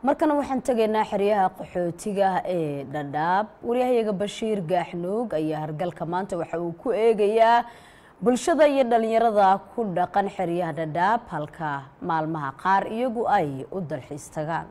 markana waxaan tegaynaa xeryaha qaxootiga ee dhadhaab waryahayaga bashiir gaaxnuug ayaa hargalka maanta waxa uu ku eegayaa bulshada iyo dhalinyarada ku dhaqan xeryaha dhadhaab halka maalmaha qaar iyagu ay u dalxiis tagaan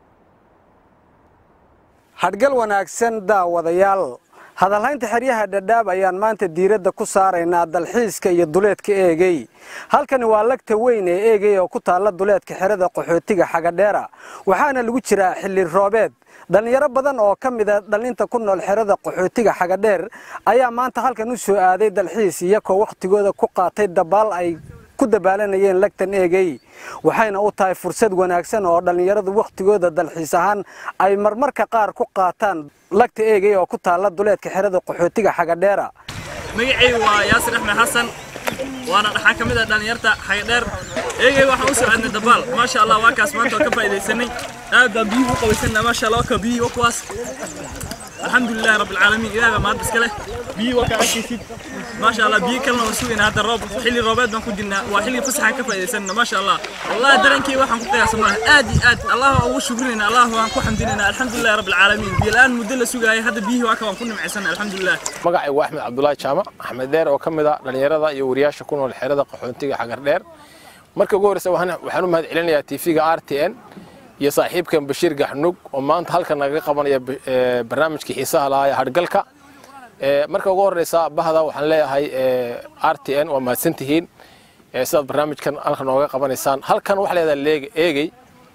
hadhgal wanaagsan daawadayaal hadalhaynta xeryaha dhadhaab ayaan maanta diiradda ku saaraynaa dalxiiska iyo duleedka eegey halkani waa lagta weyn ee eegey oo ku taalla duleedka xerada qaxootiga xagadheera waxaana lagu jiraa xilli roobeed dhallinyaro badan oo ka mida dhallinta ku nool xerada qaxootiga xagadheer ayaa maanta halkan u soo aaday dalxiis iyakoo wakhtigooda ku qaatay dabaal ay ku dabaalanayeen lagtan eegey waxayna u tahay fursad wanaagsan oo dhallinyaradu wakhtigooda dalxiis ahaan ay marmarka qaar ku qaataan lagta eegey oo ku taalla duleedka xerada qaxootiga xagadheera magacaygu waa yaasir axmed xasan waana dhaxaan ka mid ah dhallinyarta xagadheer eegay waxaan u soo aadnay dabaal maasha allah waa kaas maanta oo ka faa'iidaysanay aad baan biyuhu u qabaysanaa maasha allah waa ka biyuhu waa kuwaas alxamdulilahi rabbi alcaalamiin ilaah baa mahad iska leh biyuhu waa kaa arkaysid maasha allah biyo kalena waan sugayna hadda roob xilli roobeed baan ku jirnaa waa xilli fasaxaan ka faa'iidaysanna maasha allah wallahi dareenkii waxaan ku qiyaasa malaha aad iyo aad allah waan ugu shukrinayna allah waan ku xamdinayna alxamdulilahi rabbi alcaalamiin biyo la-aan muddo la sugaayay hadda biyihii waa ka waan ku nimcaysana alxamdulilah magacaygu axmed cabdulaahi jaamac axmed dheer oo ka mid ah dhallinyarada iyo wariyaasha ku nool xerada qaxoontiga xagar dheer marka ugu horreysa waxaan u mahad celinayaa tv-ga r t n iyo saaxiibkan bashiir gaxnug oo maanta halkan nagaga qabanaya barnaamijkii xiisaha lahaa ee hadhgalka marka ugu horreysa bahda waxaan leeyahay r t n waa mahadsantihiin sidaad barnaamijkan halkan nooga qabanaysaan halkan waxaa leedahay eegey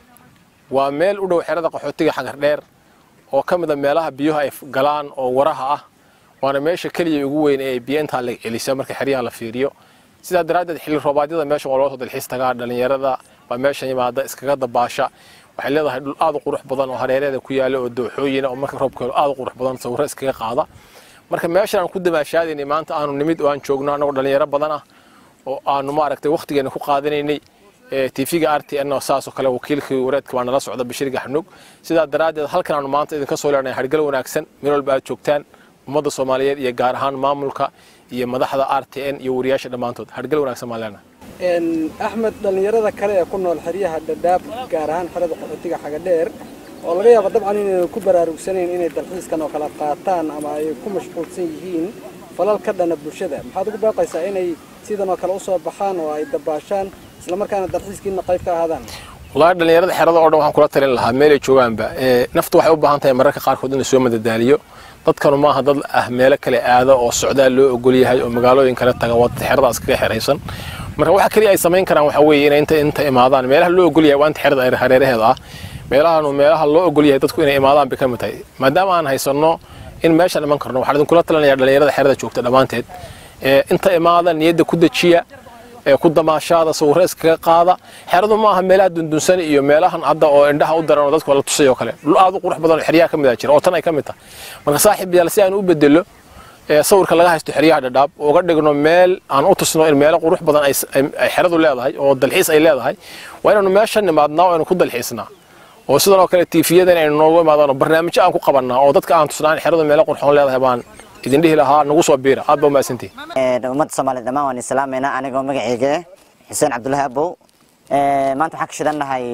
waa meel u dhow xerada qaxootiga xagar dheer oo ka mid a meelaha biyuhu ay galaan oo waraha ah waana meesha keliya ugu weyn ee biyo intaa la celisa marka xeryaha la fiiriyo sidaa daraaddeed xilli roobaadyada meeshan waa loo soo dalxiis tagaa dhallinyarada baa meeshan yimaada iskaga dabaasha waxay leedahay dhul aad u qurux badan oo hareereeda ku yaala oo dooxooyina oo marka roobka aad u qurux badan sawirro iskaga qaada marka meeshan aan ku damaashaadaynay maanta aanu nimid oo aan joogno annagoo dhallinyaro badan ah oo aanu maaragtay wakhtigeena ku qaadanaynay tv-ga r t n oo saasoo kale wakiilkii wareedka baa nala socda bashiir gaxnug sidaa daraaddeed halkan aanu maanta idinka soo leenahay hargal wanaagsan meel walba aad joogtaan ummadda soomaaliyeed iyo gaar ahaan maamulka iyo madaxda r t n iyo wariyaasha dhammaantood hargal wanaagsan baan leenahay axmed dhallinyarada kale ee ku nool xeryaha dhadhaab gaar ahaan xerada qaxootiga xagadheer oo laga yaabo dabcan inayna ku baraarugsanayn inay dalxiiskan oo kala qaataan ama ay ku mashquulsan yihiin falal ka dhana bulshada maxaad ugu baaqaysaa inay sidan oo kale usoo baxaan oo ay dabaashaan islamarkaana dalxiiskiina qayb ka ahaadaan wallaahi dhallinyarada xerada oo dhan waxaan kula talin lahaa meelay joogaanba naftu waxay u baahan tahay mararka qaarkood in la soo madadaaliyo dadkanu maaha dad ah meelo kale aada oo socdaal loo ogol yahay oo magaalooyin kale taga waa xerada iskaga xeraysan marka waxa kaliya ay samayn karaan waxa weeye inay inta inta imaadaan meelaha loo ogol yahay waa inta xerada hareeraheeda ah meelahan meelaha loo ogol yahay dadku inay imaadaan bay ka mid tahay maadaama aan haysanno in meeshan iman karno waxaan idinkula talinayaa dhallinyarada xerada joogta dhammaanteed inta imaada niyadda ku dejiya ku damaashaada sawirro iskaga qaada xeradu ma aha meelaha dundunsan iyo meelahan hadda oo indhaha u daran oo dadku la tusay oo kale dhul aad u qurux badan oo xeryaha ka mid ah jira oo tan ay ka mid tahay marka saaxiib yaal si aan u bedelo sawirka laga haysto xeryaha dhadhaab uga dhigno meel aan u tusno in meelo qurux badan ay xeradu leedahay oo dalxiis ay leedahay waa inaanu meeshan nimaadnaa oo aynu ku dalxiisnaa oo sidan oo kale tiifiyadan aynu noogu imaadano barnaamijyo aan ku qabannaa oo dadka aan tusnaa in xeradu meelo qurxoon leedahay baan idin dhihi lahaa nagu soo biira aad baa umahadsantihi ummadda soomaaliya dhammaan waan islaamaynaa anigoo magacayga xuseen cabdullaahi abow maanta waxaan ka shidannahay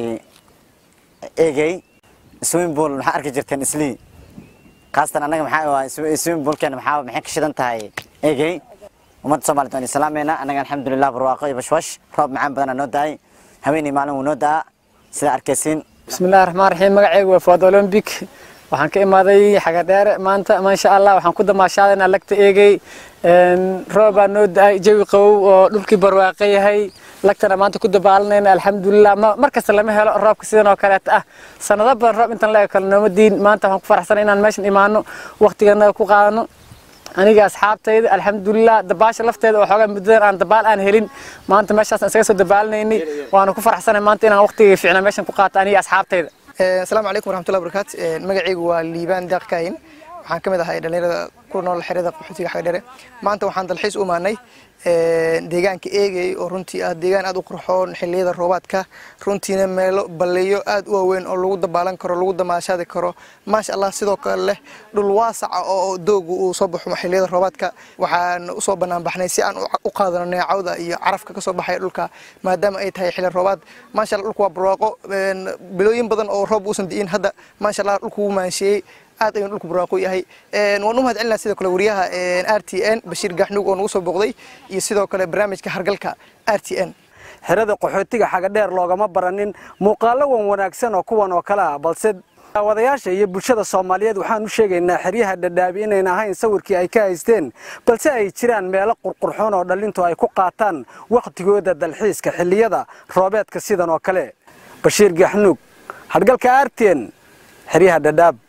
eegey swimming pool maxaa arki jirteen islii khaasatan annaga maxaa waa swimming poolkeena maxaa maxay ka shidan tahay eegey ummadda soomaaliya waan islaamaynaa annaga alxamdulilah barwaaqo iyo bashwash roob macaan badanaa noo da-ay haweeney maalin wuu noo da-a sidaa arkaysiin bismillahi raxmaan raxiim magacaygu waa fuad olombic waxaan ka imaaday xagadheer maanta maasha allah waxaan ku damaashaadaynaa lagta eegay roobaa noo da-ay jawi qabow oo dhulkii barwaaqo yahay lagtana maanta ku dabaalanayna alxamdulilah mar kasta lama helo roobka sidan oo kaleeta ah sanado badan roob intan la kale nooma diin maanta waxaan ku faraxsanay inaan meeshan imaano waqtigana ku qaadano aniga asxaabtayda alxamdulilah dabaasha lafteeda oo xoogaa muddadan aan dabaal aan helin maanta meeshaas isaga soo dabaalinaynay waana ku faraxsanay maanta inaan waqtiga fiicna meeshan ku qaato aniga asxaabtayda asalaamu calaykum waraxmatullahi wabarakaatu magacaygu waa liibaan daaq kaayin waxaan ka mid ahay dhallinyarada ku nool xerada qaxootiga xagdheere maanta waxaan dalxiis u imaanay deegaanka eegay oo runtii ah deegaan aad u qurxoon xilliyada roobaadka runtiina meelo balleeyo aad u waaweyn oo lagu dabaalan karo lagu damaashaadi karo maasha allah sidoo kale leh dhul waasaca oo doogu uu soo baxo xilliyada roobaadka waxaan usoo bannaan baxnay si aan u qaadano neecawda iyo carafka kasoo baxaya dhulka maadaama ay tahay xilli roobaad maasha allah dhulku waa barwaaqo bilooyin badan oo roob uusan di'in hadda maasha allah dhulku wuu maansheeyey aad ayuu dhulku barwaaqo yahay waan u mahad celinaa sidoo kale wariyaha r t n bashiir gaxnuug oo nagu soo booqday iyo sidoo kale barnaamijka hargalka r t n xerada qaxootiga xagadheer loogama baranin muuqaallo wan wanaagsan oo kuwan oo kale ah balse daawadayaasha iyo bulshada soomaaliyeed waxaan u sheegaynaa xeryaha dhadhaabi inayn ahayn sawirkii ay ka haysteen balse ay jiraan meelo qurqurxoon oo dhallintu ay ku qaataan wakhtigooda dalxiiska xilliyada roobeedka sidan oo kale bashiir gaxnuug hargalka r t n xeryaha dhadhaab